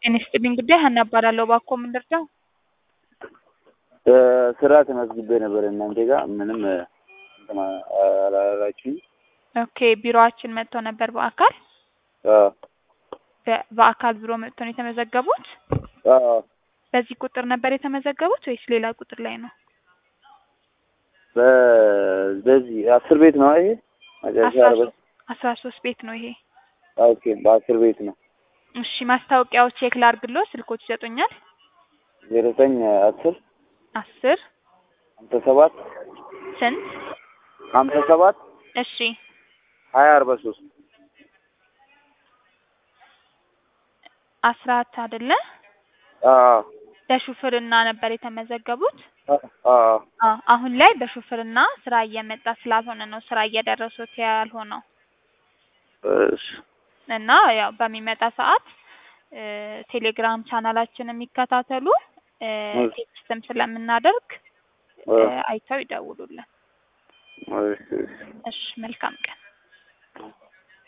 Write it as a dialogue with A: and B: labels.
A: ጤና ይስጥልኝ ጉዳይ ሀና እባላለሁ። እባክዎ ምን ልርዳው?
B: ስራ ተመዝግቤ ነበር እናንተ ጋር ምንም እንትን አላላችሁኝ።
A: ኦኬ ቢሮአችን መጥተው ነበር በአካል
B: አዎ
A: በ- በአካል ቢሮ መጥተው ነው የተመዘገቡት?
B: አዎ
A: በዚህ ቁጥር ነበር የተመዘገቡት ወይስ ሌላ ቁጥር ላይ ነው?
B: በ- በዚህ አስር ቤት ነው ይሄ መጨረሻ
A: አስራ
B: አርባ
A: ሶስት አስራ ሶስት ቤት ነው ይሄ።
B: ኦኬ በአስር ቤት ነው
A: እሺ ማስታወቂያው ቼክ ላርግሎ ስልኮች ይሰጡኛል?
B: ዜሮ ዘጠኝ አስር
A: አስር
B: ሀምሳ ሰባት
A: ስንት?
B: ሀምሳ ሰባት
A: እሺ
B: ሀያ አርባ ሶስት
A: አስራት አይደለ?
B: አዎ
A: በሹፍርና ነበር የተመዘገቡት?
B: አዎ
A: አዎ አሁን ላይ በሹፍርና ስራ እየመጣ ስላልሆነ ነው ስራ እየደረሱት ያልሆነው
B: እሺ
A: እና ያው በሚመጣ ሰዓት እ ቴሌግራም ቻናላችንን የሚከታተሉ እ
B: እሺ።
A: ቴክስትም ስለምናደርግ እ
B: አዎ
A: አይተው ይደውሉልን።
B: እሺ እሺ
A: እሺ መልካም ቀን።